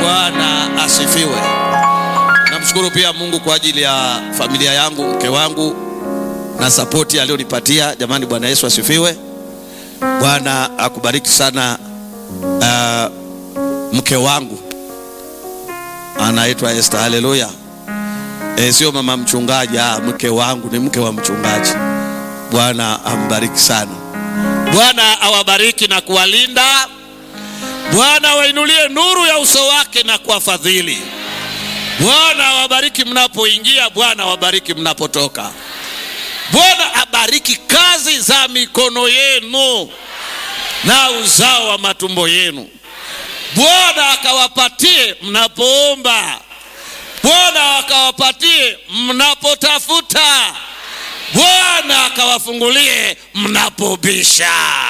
Bwana asifiwe. Namshukuru pia Mungu kwa ajili ya familia yangu, mke wangu na sapoti aliyonipatia. Jamani, Bwana Yesu asifiwe. Bwana akubariki sana. Uh, mke wangu anaitwa Esther. Haleluya. E, sio mama mchungaji. Ah, mke wangu ni mke wa mchungaji. Bwana ambariki sana. Bwana awabariki na kuwalinda. Bwana awainulie nuru ya uso wake na kuwafadhili. Bwana awabariki mnapoingia, Bwana awabariki mnapotoka. Bwana abariki kazi za mikono yenu na uzao wa matumbo yenu. Bwana akawapatie mnapoomba. Bwana akawapatie mnapotafuta. Bwana akawafungulie mnapobisha.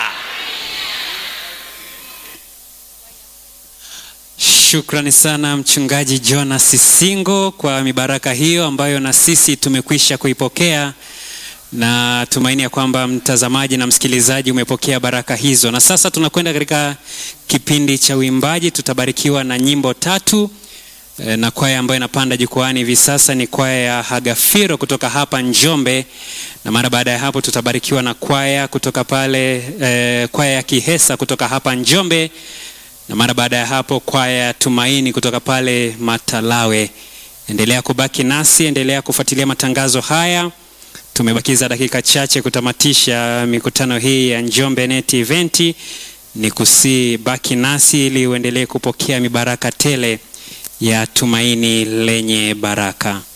Shukrani sana Mchungaji Jonas Singo kwa mibaraka hiyo ambayo na sisi tumekwisha kuipokea, na tumaini ya kwamba mtazamaji na msikilizaji umepokea baraka hizo. Na sasa tunakwenda katika kipindi cha uimbaji, tutabarikiwa na nyimbo tatu e, na kwaya ambayo inapanda jukwani hivi sasa ni kwaya ya Hagafiro kutoka hapa Njombe, na mara baada ya hapo tutabarikiwa na kwaya kutoka pale e, kwaya ya Kihesa kutoka hapa Njombe na mara baada ya hapo kwaya ya Tumaini kutoka pale Matalawe. Endelea kubaki nasi, endelea kufuatilia matangazo haya. Tumebakiza dakika chache kutamatisha mikutano hii ya Njombe Net Event. Ni kusii baki nasi ili uendelee kupokea mibaraka tele ya Tumaini lenye baraka.